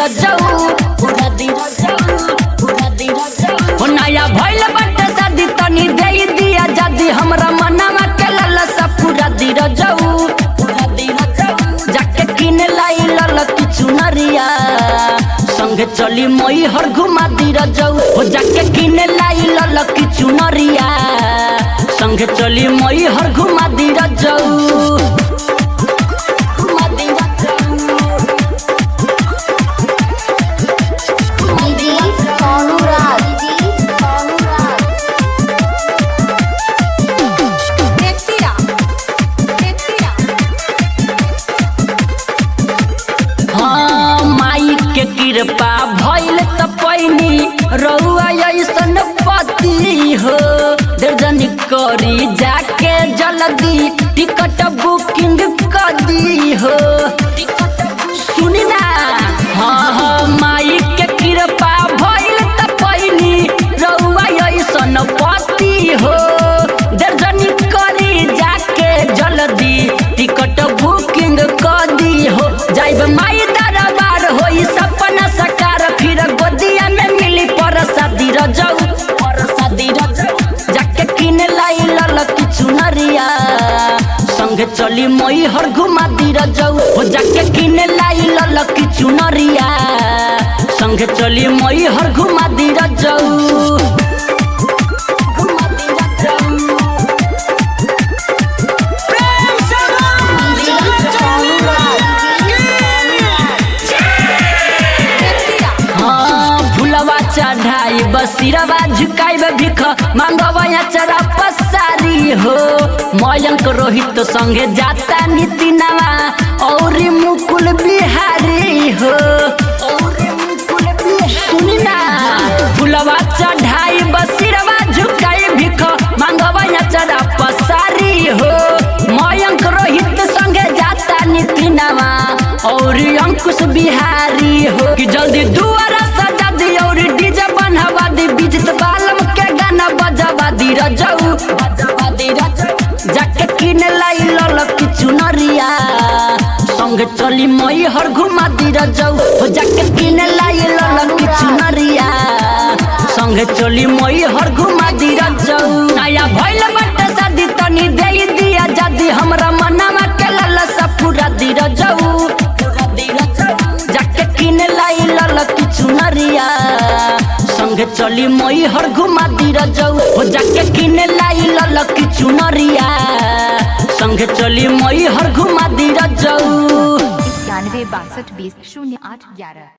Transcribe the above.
रजऊ पूरा दी रजऊ पूरा दी रजऊ हो नया भइल बाटे शादी तनी दे दिया जदी हमरा मनवा के ललसा पूरा दी रजऊ पूरा दी रजऊ जाके किन लाई लल किछु नरिया संगे चली मई हर घुमा दी रजऊ हो जाके किन लाई लल किछु नरिया संगे चली मई हर घुमा दी रजऊ घुमा दी रजऊ दीदी सोनू राज दीदी सोनू राज Mentira. Mentira. हाँ माई के कृपा भइल त पैनी रउआ ऐसन पति हो दर्जनी करी जाके जल्दी टिकट बुकिंग कर दी हो सुनी ना हाँ हाँ माई के कृपा भइल त पैनी रउआ ऐसन पति हो दर्जनी करी जाके जल्दी टिकट बुकिंग कर दी हो जाइब माई दरबार होई सपना सकार फिर गोदिया में मिली परसादी रजऊ परसादी रजऊ जाके किन लाई लल किछु नरिया संगे चली मई हर घुमा दी रजऊ हो जाके किन लाई लल किछु नरिया संगे चली मई हर घुमा दी रजऊ घुमा दी रजऊ दीदी सोनू राज Mentira. हाँ फुलवा चढ़ाई बसिरवा झुकाइब भिख मांगवा चरा पसारी हो मयंक रोहित संगे जाता नितिनवा और मुकुल बिहारी हो सुनी ना फुलवा चढ़ाई बसिरवा झुकाई भिख मांगवा चरा पसारी हो मयंक रोहित संगे जाता नितिनवा और अंकुश बिहारी हो कि जल्दी दुआरा सजा दी और डीजे बनवा दी बिजत बालम के गाना बजवा दी रजऊ बजवा दी रजऊ जाके किन लाई लल किछु नरिया संगे चली मई हर घुमा दी रजऊ हो जाके किन लाई लल किछु नरिया संगे चली मई हर घुमा दी रजऊ नया भइल बाटे शादी तनी दे दिया जदी हमरा मनवा के ललसा पूरा दी रजऊ पूरा दी रजऊ जाके किन लाई लल किछु नरिया संगे चली मई हर घुमा दी रजऊ हो जाके किन लाई लल किछु नरिया संगे चली मई हर घुमा दी रजऊ इक्यानवे बासठ बीस शून्य आठ ग्यारह